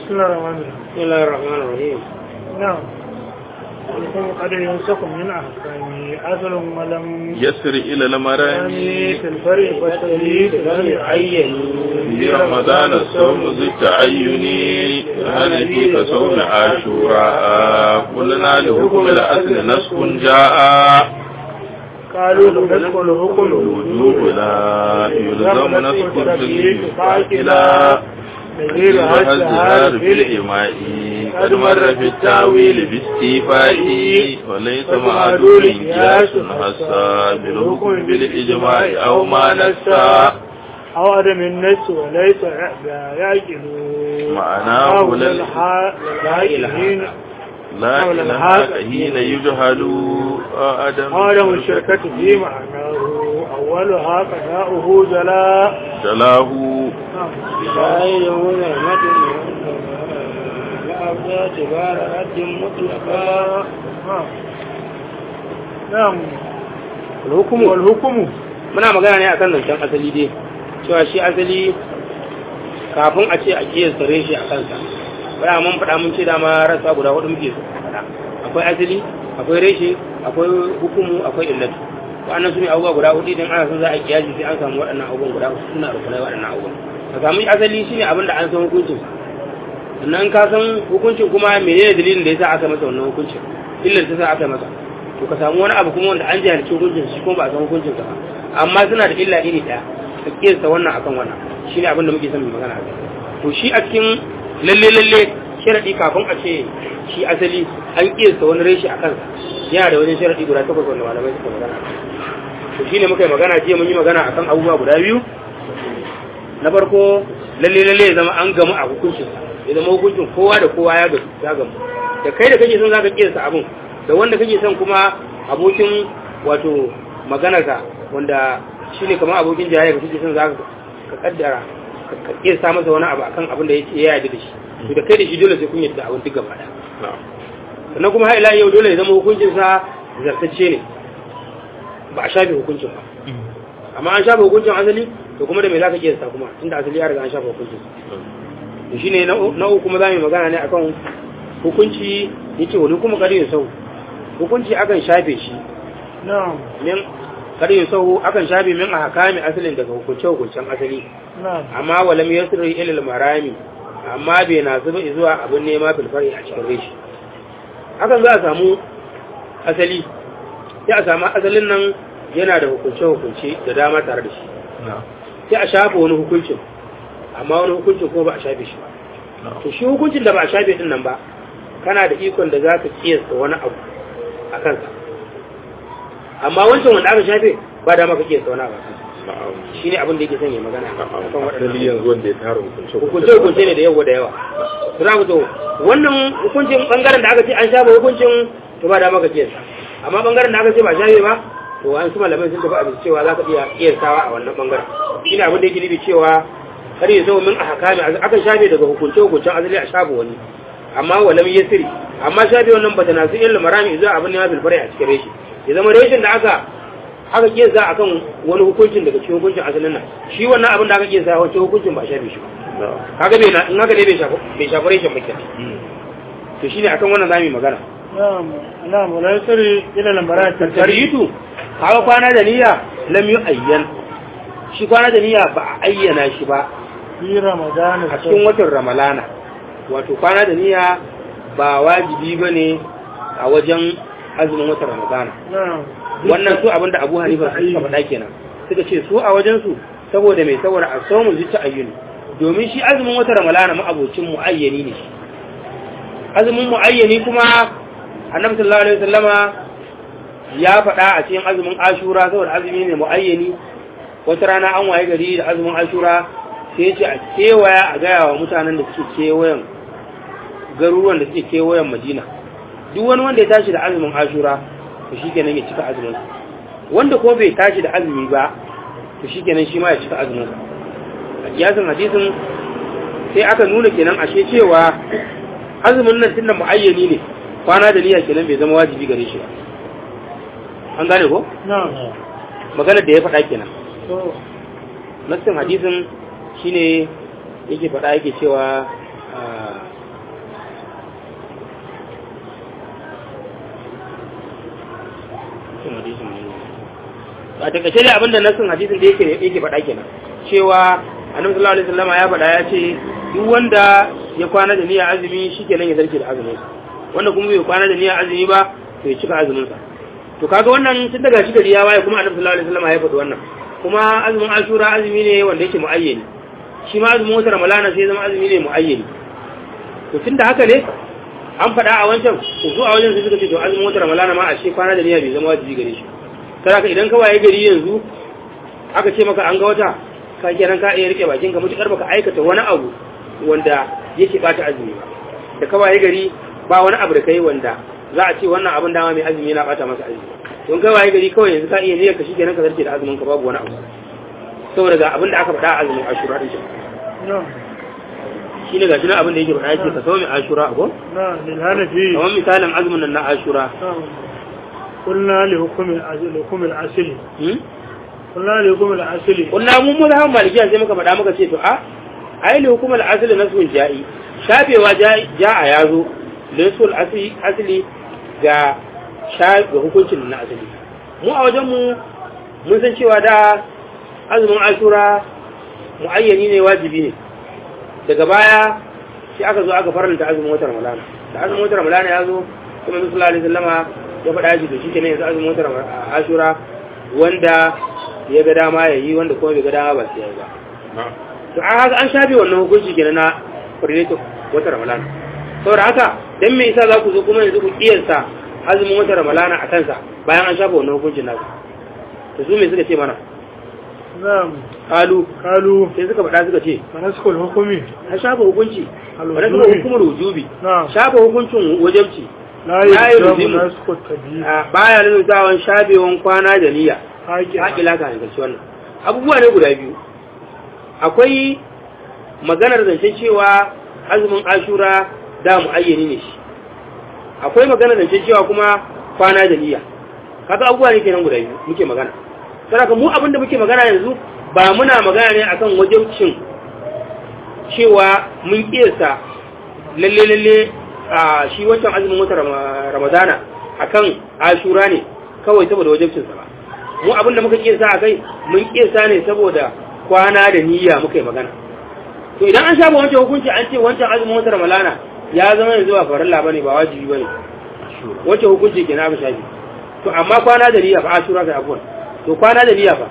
بسم الله الرحمن الرحيم بسم الله الرحمن الرحيم نعم ولكم قد ينسق من أحكامه أصل ولم يسر إلى المرامي في الفرع والتدليل لم يعين في رمضان الصوم ذي التعين هل فيك صوم عاشوراء قلنا لحكم الأصل نسخ جاء قالوا نسخ الحكم الوجوب لا يلزم نسخ التكليف قائلا غير الزهار في الإماء قد مر في التاويل باستيفاء وليس معدول قياس حسا بالحكم بالإجماع أو ما نسى أو عدم النس وليس يعقل معناه لل- للعاقلين لا أو إله للحاق. حين يجهل آدم عدم الشركة في معناه أولها قضاؤه جلاء جلاه نعم شاهده نعمة لأبدا اعتبار رد مطلقا نعم نعم الحكم والحكم muna magana ne akan zancen asali dai cewa shi asali kafin a ce a kiyasta reshe a kansa baya mun faɗa mun ce dama rasa guda hudu muke so faɗa akwai asali akwai reshe akwai hukumu akwai illatu wa'annan su ne abubuwa guda hudu idan ana son za a kiyaji sai an samu waɗannan abubuwan guda hudu suna rukunai waɗannan abubuwan ka samu asali shine abin da an san hukuncin sannan ka san hukuncin kuma menene dalilin da yasa aka masa wannan hukuncin illar ta sa aka masa to ka samu wani abu kuma wanda an jahilci hukuncin shi kuma ba a san hukuncin sa ba amma suna da illa iri daya ka kiyasta wannan akan wannan shine abin da muke son mu magana a kai to shi a cikin lalle lalle sharadi kafin a ce shi asali an kiyasta wani reshi a kansa yana da wajen sharadi guda takwas wanda malamai suka magana a kai. to shine muka yi magana jiya mun yi magana akan abubuwa guda biyu na farko lalle lalle ya zama an gamu a hukuncin ya zama hukuncin kowa da kowa ya gamu ya gamu da kai da kake son zaka kiyasta abun da wanda kake son kuma abokin wato maganarka wanda shine kamar abokin jayayya da kake son zaka ka kaddara ka ka kiyasta masa wani abu akan abin da yake ya yarda da shi to da kai da shi dole sai kun yarda abin duk gaba daya sannan kuma har ila yau dole ya zama hukuncin sa zartacce ne ba a shafe hukuncin ba amma an shafe hukuncin asali to kuma da me zaka kiyasta kuma inda asali ya riga an shafe hukuncin to shine na na uku kuma zamu yi magana ne akan hukunci yace wani kuma kare ya sau hukunci akan shafe shi نعم min kare ya sau akan shafe min a hakami asalin daga hukunce hukuncen asali نعم amma walam yasru ila al-marami amma bai na zuba zuwa abin nema filfari a cikin reshi hakan za a samu asali sai a samu asalin nan yana da hukunce-hukunce da dama tare da shi sai a shafa wani hukuncin amma wani hukuncin ko ba a shafe shi ba to shi hukuncin da ba a shafe din nan ba kana da ikon da za ka kiyasta wani abu a kansa amma wancan wanda aka shafe ba dama ka kiyasta wani abu a kansa shi ne abin da yake son ya magana akan waɗannan asali yanzu wanda ya tara hukunce hukunce hukunce ne da yawa da yawa to za ku to wannan hukuncin bangaren da aka ce an shafa hukuncin to ba dama ka kiyasta amma bangaren da aka ce ba shafe ba to an su malamai sun tafi a bisa cewa za ka iya kiyastawa a wannan bangaren shi ne abin da yake nufi cewa har ya zo min a hakami akan shafe daga hukunce hukuncen asali a shafa wani amma walam yasiri amma shafe wannan bata nasu illa marami zuwa abin ya bilbare a cikin reshi ya zama reshin da aka aka kiyasta akan wani hukuncin daga cikin hukuncin asalin nan shi wannan abin da aka kiyasta wancan hukuncin ba shafe shi ba kaga bai na in haka ne bai shafa bai shafa reshen ba kenan to shine akan wannan zamu yi magana نعم نعم ولا يسري إلى المرأة tarihitu kaga kwana da niyya lam yu'ayyan shi kwana da niyya ba a ayyana shi ba في رمضان a cikin watan ramalana wato kwana da niyya ba wajibi bane a wajen azumin watan ramadana نعم wannan su abinda abu hanifa suka faɗa kenan suka ce su a wajen su saboda mai saboda a samun zuci ayyuni domin shi azumin wata ramalana ma'abocin mu'ayyani ne shi azumin mu'ayyani kuma annabi sallallahu alaihi wasallama ya faɗa a cikin azumin ashura saboda azumi ne mu'ayyani wata rana an waye gari da azumin ashura sai ya ce a kewaya a gaya wa mutanen da suke kewayen garuruwan da suke kewayen madina duk wani wanda ya tashi da azumin ashura to shi kenan ya cika azumin wanda ko bai tashi da azumi ba to shi kenan shi ma ya cika azumin a kiyasin hadisin sai aka nuna kenan ashe cewa azumin nan tunda muayyani ne kwana da niyya kenan bai zama wajibi gare shi ba an gane ko نعم maganar da ya faɗa kenan تو nassin hadisin shine yake faɗa yake cewa ah, a takaice dai abinda nasin hadisin da yake yake faɗa kenan cewa annabi sallallahu alaihi wasallam ya faɗa ya ce duk wanda ya kwana da niyyar azumi shikenan ya zarce da azumin sa wanda kuma bai kwana da niyyar azumi ba to ya cika azumin sa to kaga wannan tun daga shi gari ya waye kuma annabi sallallahu alaihi wasallam ya faɗi wannan kuma azumin ashura azumi ne wanda yake muayyani shi ma azumin wata ramalana sai zama azumi ne muayyani to tunda haka ne an faɗa a wancan to su a wajen sai suka ce to azumin wata ramalana ma a shi kwana da niyya bai zama wajibi gare shi kada ka idan ka waye gari yanzu aka ce maka an ga wata ka kenan ka iya rike bakin ka mutukar baka aikata wani abu wanda yake bata azumi ba da ka waye gari ba wani abu da kai wanda za a ce wannan abin dama mai azumi yana bata masa azumi don ka waye gari kawai yanzu ka iya niyyar ka shikenan ka zarce da azumin ka babu wani abu saboda ga abin da aka faɗa a azumin ashura din shi نعم shine gashi nan abin da yake faɗa yake ka sawo mai ashura ko نعم للهنفي kamar misalin azumin nan na ashura نعم قلنا لحكم العسل لحكم العسل hmm? قلنا لحكم العسل kunna mun mu zama malikiya sai muka faɗa muka ce to a ai li hukumar asali na sun ja'i shafewa ja'a ya zo lisul asli asli ga sha ga hukuncin na asali mu a wajen mu mun san cewa da azumin ashura muayyani ne wajibi ne daga baya sai aka zo aka faranta azumin watan ramadana da azumin watan ramadana ya zo kuma Nabi sallallahu alaihi wasallama ya faɗa shi to shikenan yanzu azumin watan ashura wanda ya ga dama ya yi wanda kuma bai ga dama ba sai ya yi ba to an haka an shafe wannan hukunci kenan na farillatu wata ramalana saboda haka dan me yasa za ku zo kuma yanzu ku kiyasta azumin wata ramalana a kansa bayan an shafe wannan hukuncin nasa to su me suka ce mana نعم kalu قالوا sai suka faɗa suka ce فنسخ الحكم an shafe hukunci Al-wujubi. wanda suka hukumar wujubi نعم shafe hukuncin wajabci لا لا يلزم يلزم. نسخ التبيين a baya nuna zawon shafewan kwana da niyya حاجة haƙila ka hankalci wannan abubuwa ne guda biyu akwai maganar zancen cewa azumin ashura da mu'ayyani ne shi akwai maganar zancen cewa kuma kwana da niyya kaga abubuwa ne kenan guda biyu muke magana saboda mu abinda muke magana yanzu ba muna magana ne akan wajibcin cewa mun kiyasa lalle lalle a shi wancan azumin wata Rama- ramadana akan ashura ne kawai saboda wajibcinsa ba mu abin da muka kiyasa a kai mun kiyasa ne saboda kwana da niyya muka yi magana to idan an shafa wancan hukunci an ce wancan azumin wata ramalana ya zama yanzu ba farilla bane ba wajibi bane wancan hukunci kenan aka shafi to amma kwana da niyya fa ashura ga abuwan to kwana da niyya fa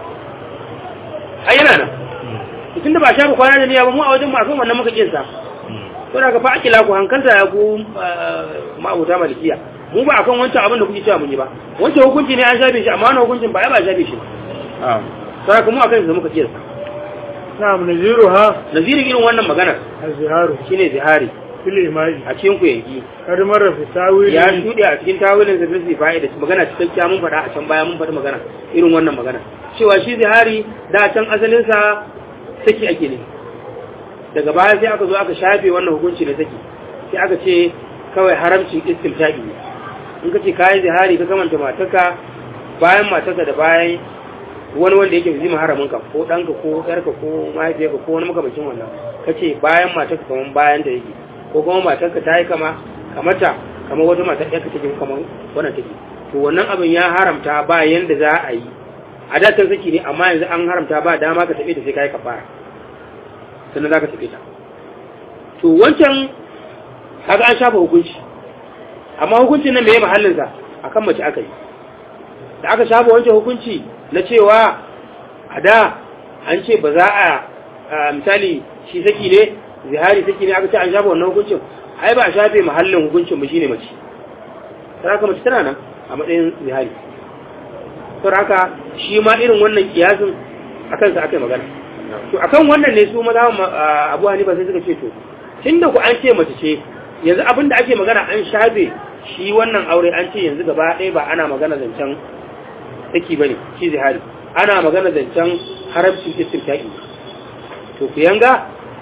ai yana nan tunda ba shafa kwana da niyya ba mu a wajen mu akan wannan muka kiyasa to da ka fa akila ku hankalta ya ku ma'abuta malikiya mu ba akan wancan abin da kuke cewa mun yi ba wancan hukunci ne an shafe shi amma wannan hukuncin ba ya ba shafe shi ba sai kuma akan su muka kiyasa نعم نزيرها nazirin irin wannan maganar الزهار shine zihari في الإماء a cikin ku yanki قد مر في التاويل ya shuɗe a cikin tawilin da zai fa'ida magana cikakkiya mun faɗa a can baya mun faɗi magana irin wannan magana cewa shi zihari da can asalin sa saki ake ne daga baya sai aka zo aka shafe wannan hukunci na saki sai aka ce kawai haramcin istimta'i ne in ka ce kayi zihari ka kamanta matarka bayan matarka da bayan wani wanda yake zima haramin ka ko ɗanka ko ƴarka ko mahaifiyarka ko wani makamacin wannan ka ce bayan matarka kaman bayan da yake ko kuma matarka ta yi kama kamata kamar wata matar ƴarka take kamar wannan take to wannan abin ya haramta ba yanda za a yi a da can saki ne amma yanzu an haramta ba dama ka tafi da sai kai kafara sannan za ka tafi ta to wancan kaga an shafa hukunci amma hukuncin nan bai mahallin sa akan mace aka yi da aka shafa wancan hukunci na cewa a da an ce ba za a a misali shi saki ne zihari saki ne aka ce an shafa wannan hukuncin ai ba a shafe mahallin hukuncin ba shine mace sai aka mace tana nan a matsayin zihari sai haka shi ma irin wannan kiyasin akan sa aka yi magana to akan wannan ne su maza Abu Hanifa sai suka ce to tunda ku an ce mace ce yanzu abin da ake magana an shafe shi wannan aure an ce yanzu gaba ɗaya ba ana magana zancen saki bane shi zihari ana magana zancen haramcin istimta'i to ku yanga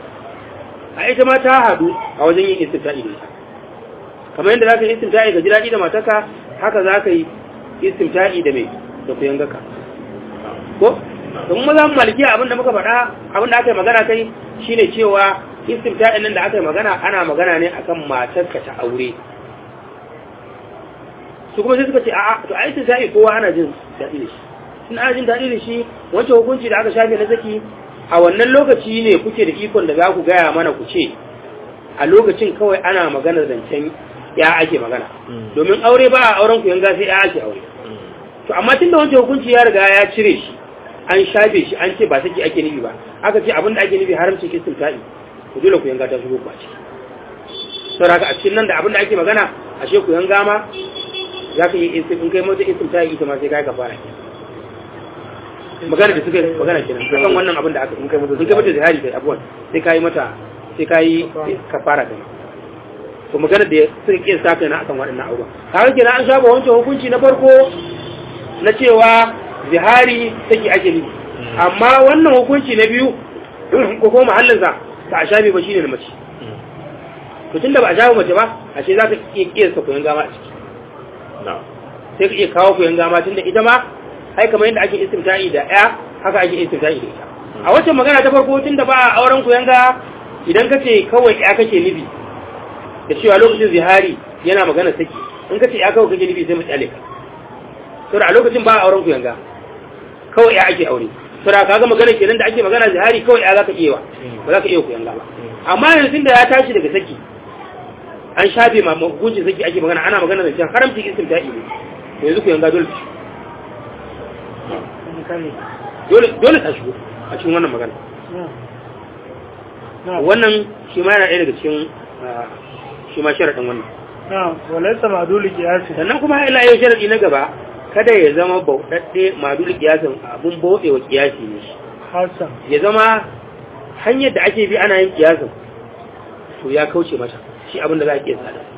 a ita ma ta hadu a wajen yin istimta'i da ita kamar yadda za ka yi istimta'i ga ji daɗi da mataka haka za ka yi istimta'i da mai da ku yanga ka ko domin maza mu malikiya abin da muka faɗa abin da aka yi magana kai shine cewa istimta'in nan da aka yi magana ana magana ne akan matarka ta aure su kuma sai suka ce a'a to ai istimta'i kowa ana jin daɗi da shi in ana jin daɗi da shi wancan hukunci da aka shafe na saki a wannan lokaci ne kuke da ikon da za ku gaya mana ku ce a lokacin kawai ana maganar zancen ya ake magana domin aure ba a auren ku yanga sai ya ake aure to amma tunda wancan hukunci ya riga ya cire shi an shafe shi an ce ba saki ake nufi ba aka ce abin da ake nufi haramci istimta'i ku dole ku yanga ta shigo ku a ciki saboda haka a cikin nan da abin da ake magana ashe ku yanga ma za ka yi in kai mota istimta'i ita ma sai kai ka fara magana da suka yi magana kenan kan wannan abin da aka in kai mata in kai mata zahari kai abuwan sai kai mata sai kai kafara kai to magana da suka kiyar sa kai na akan waɗannan abubuwa kaga kenan an saba wancan hukunci na farko na cewa zihari take ake nufi amma wannan hukunci na biyu ko kuma mahallin sa ba a shafe ba shine na mace to tunda ba a shafe mace ba ashe za ka iya kiyarsa koyon gama a ciki sai ka iya kawo koyon gama tunda ita ma ai kamar yadda ake istimta'i da ya haka ake istimta'i da ita a wacce magana ta farko tunda ba a auren ku yanga idan ka ce kawai ya kake nufi da cewa lokacin zihari yana magana saki in ka ce ya kawai kake nufi sai mu tsale ka saboda a lokacin ba a auren ku yanga kawai ya ake aure saboda kaga magana kenan da ake magana zihari kawai ya zaka iya wa ba za ka iya ku yanga ba amma yanzu tunda ya tashi daga saki an shafe ma hukuncin saki ake magana ana magana da cewa haramcin istimta'i ne yanzu ku yanga dole dole ta shigo a cikin wannan magana wannan shi ma yana ɗaya daga cikin shi ma sharaɗin wannan walaisa maduli kiyasi sannan kuma ila yau sharaɗi na gaba kada ya zama bauɗaɗɗe maduli kiyasin abun bauɗewa kiyasi ne hasan ya zama hanyar da ake bi ana yin kiyasin to ya kauce mata shi abin da za a kiyasa da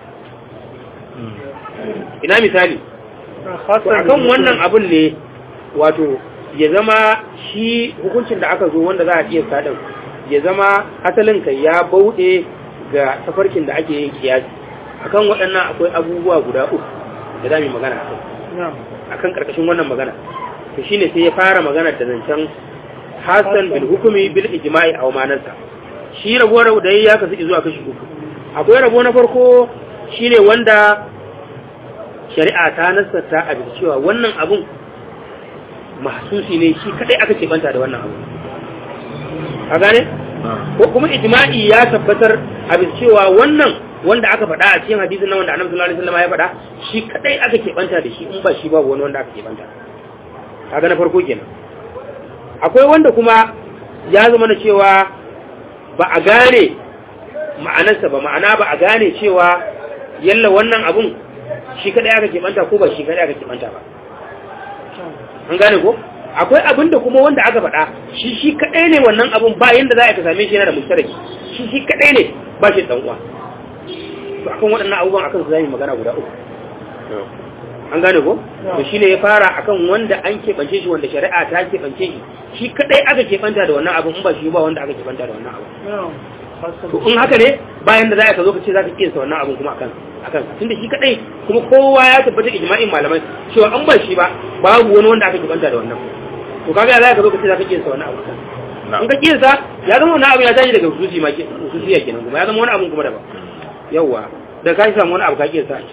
ina misali to akan wannan abin ne wato ya zama shi hukuncin da aka zo wanda za a iya sadin ya zama asalin kai ya bauɗe ga tafarkin da ake yin kiyasi akan waɗannan akwai abubuwa guda uku da za mu yi magana a akan ƙarƙashin wannan magana to shine sai ya fara magana da zancen hasan bil hukumi bil ijma'i aw manasa shi rabo da ya kasu zuwa kashi uku akwai rabo na farko shine wanda shari'a ta nasarta a bisa cewa wannan abun mahsusi ne shi kadai aka ce banta da wannan abu a gane ko kuma ijma'i ya tabbatar a bisa cewa wannan wanda aka faɗa a cikin hadisin nan wanda annabi sallallahu alaihi wasallam ya faɗa shi kadai aka ke banta da shi in ba shi babu wani wanda aka ke banta kaga na farko kenan akwai wanda kuma ya zama na cewa ba a gane ma'anarsa ba ma'ana ba a gane cewa yalla wannan abun shi kadai aka ke banta ko ba shi kadai aka ke banta ba an gane ko akwai abin da kuma wanda aka faɗa shi shi kaɗai ne wannan abin ba yanda za a ka same shi yana da mustaraki shi shi kaɗai ne ba shi ɗan uwa to akan waɗannan abubuwan akan su zai magana guda uku an gane ko to shine ya fara akan wanda an keɓance shi wanda shari'a ta keɓance shi shi kaɗai aka keɓanta da wannan abin in ba shi ba wanda aka keɓanta da wannan abin to in haka ne bayan da za a ka zo ka ce za ka kiyasta wannan abin kuma akan akan tunda shi kadai kuma kowa ya tabbata ijma'in malamai cewa an ba shi ba babu wani wanda aka kibanta da wannan to kaga za ka zo ka ce za ka kiyasta wannan abu in ka kiyasta ya zama wannan abu ya tashi daga ususi ma ke ususiya kenan kuma ya zama wani abu kuma daban yawa da ka samu wani abu ka kiyasta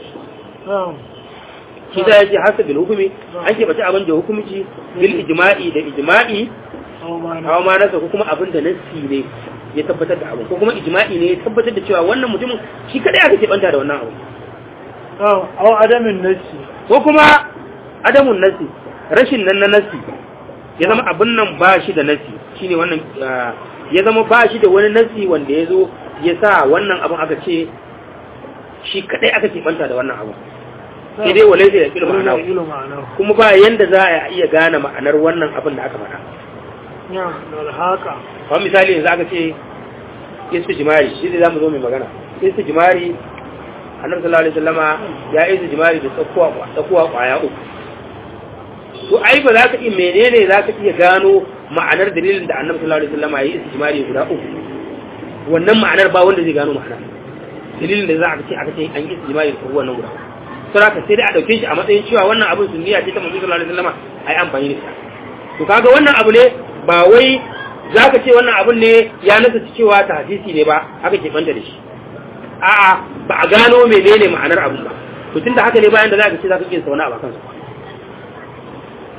shi da yake hasa bil hukumi an ke bata abin da hukumci bil ijma'i da ijma'i hawa ma nasa ko kuma abin da nassi ne ya tabbatar da abu ko kuma ijma'i ne ya tabbatar da cewa wannan mutumin shi kadai aka keɓanta da wannan abu aw adamin nasi ko kuma adamun nasi rashin nan na nasi ya zama abin nan ba shi da nasi shine wannan ya zama ba shi da wani nasi wanda ya zo ya sa wannan abin aka ce shi kadai aka keɓanta da wannan abu sai dai walai sai da ilmu ma'ana kuma ba yanda za a iya gane ma'anar wannan abin da aka faɗa haka kawai misali yanzu aka ce isu jimari shi zai za mu zo mai magana isu jimari annabi sallallahu alaihi wasallama ya isu jimari da tsakuwa tsakuwa kwaya uku to ai ba za ka iya menene za ka iya gano ma'anar dalilin da annabi sallallahu alaihi wasallama ya yi isu jimari guda uku wannan ma'anar ba wanda zai gano ma'ana dalilin da za a ce aka ce an yi isu jimari da wannan guda uku sai ka sai dai a dauke shi a matsayin cewa wannan abin sunniya ce ta manzo sallallahu alaihi wasallama ai amfani da shi to kaga wannan abu ne ba wai za ka ce wannan abun ne ya nasa cewa ta hadisi ne ba aka ke banta da shi a'a ba a gano menene ma'anar abun ba to tunda haka ne bayan da za ka ce za ka kinsa wani abu kansa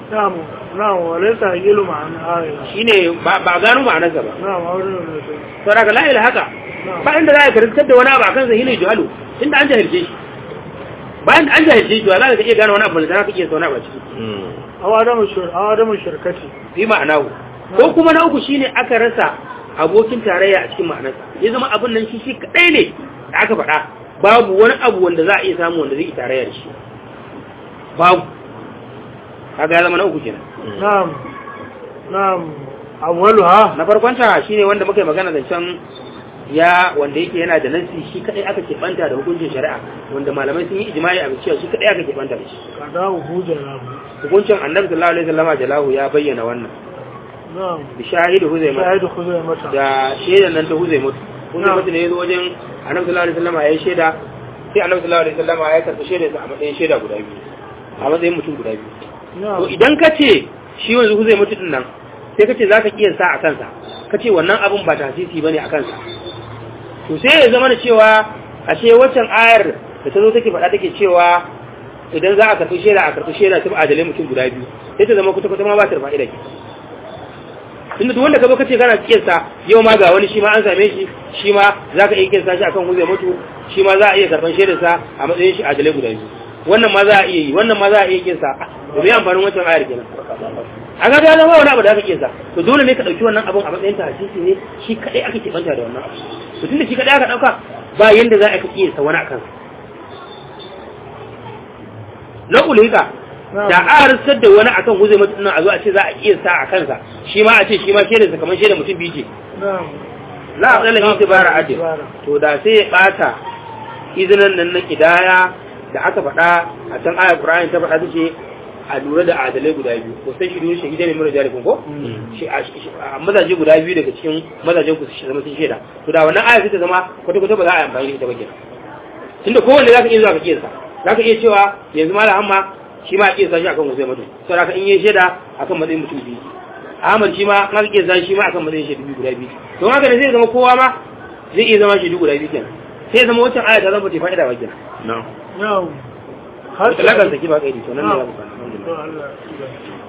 na'am na'am walaysa yilu ma'ana aya shine ba ba gano ma'anarsa ba na'am auren da sai to daga la ilaha haka ba inda za ka karantar da wani abu akan sa hine juhalu tunda an jahilce shi bayan an jahilce shi za ka iya gano wani abu da za ka iya sauna ba ciki aw adamu shir aw adamu shirkati fi ma'anahu ko kuma na uku shine aka rasa abokin tarayya a cikin ma'anarsa ya zama abin nan shi shi kadai ne da aka faɗa babu wani abu wanda za a iya samu wanda zai yi tarayya da shi babu kaga ya zama na uku kenan na'am na'am awwaluha na farkon ta shine wanda muka yi magana da can ya wanda yake yana da nasi shi kadai aka keɓanta da hukuncin shari'a wanda malamai sun yi ijma'i a cewa shi kadai aka keɓanta da shi kada hujjara hukuncin annabi sallallahu alaihi wasallam jalahu ya bayyana wannan na'am bi shahidu huzaima shahidu khuzaimata da shaidan nan ta huzaima huzaima ne yazo wajen annabi sallallahu alaihi wasallam ya yi shaida sai annabi sallallahu alaihi wasallam ya karɓi shaidarsa a matsayin shaida guda biyu a matsayin mutum guda biyu to na'am idan ka ce shi yanzu huzaima din nan sai ka ce za ka kiyasta a kansa ka ce wannan abin ba tasisi ba ne a kansa to sai ya zama da cewa a ce waccan ayar da ta zo take faɗa take cewa idan za a karɓi shaida a karɓi shaida tun adalai mutum guda biyu sai ta zama kuta-kuta ma ba ta da fa'ida ke tunda duk wanda ka zo ka ce kana kiyasta yau ma ga wani shi ma an same shi shi ma za ka iya kiyasta shi akan huzai mutu shi ma za a iya karɓar shaidarsa a matsayin shi adalai guda biyu wannan ma za a iya yi wannan ma za a iya kiyasta da bai amfanin wancan ayar kenan a ga ya zama wani abu da aka kiyasta to dole ne ka ɗauki wannan abun a matsayin ta hadisi ne shi kaɗai aka keɓanta da wannan abu to tunda shi kaɗai aka ɗauka ba yanda za a ka kiyasta wani a kansa na ulika da a harsar da wani akan huzai mutum nan a zo a ce za a kiyasta a kansa shi ma a ce shi ma shaidarsa kamar shaidar mutum biyu ce na'am la a tsanin itibara adil to da sai ya ɓata izinin nan na kidaya da aka faɗa a can ayar Qur'ani ta faɗa tace a lura da adalai guda biyu ko sai shiru shahidai ne mura jarifin ko shi a mazaje guda biyu daga cikin mazajen ku su zama sun shaida to da wannan ayar sai ta zama kwata kwata ba za a yi amfani da ita ba kenan tunda kowanne zaka iya zuwa ka kiyasa zaka iya cewa yanzu malam hamma shi ma a kiyasa shi akan wasu mutum saboda haka in yi shaida akan matsayin mutum biyu Ahmad shi ma an kiyasa shi ma akan matsayin shaidu biyu guda biyu to haka ne zai zama kowa ma zai iya zama shaidu guda biyu kenan sai zama wancan aya ta zama ta fa'ida ba kenan na'am na'am har talakan saki ba kai to nan ne za mu to fara Allah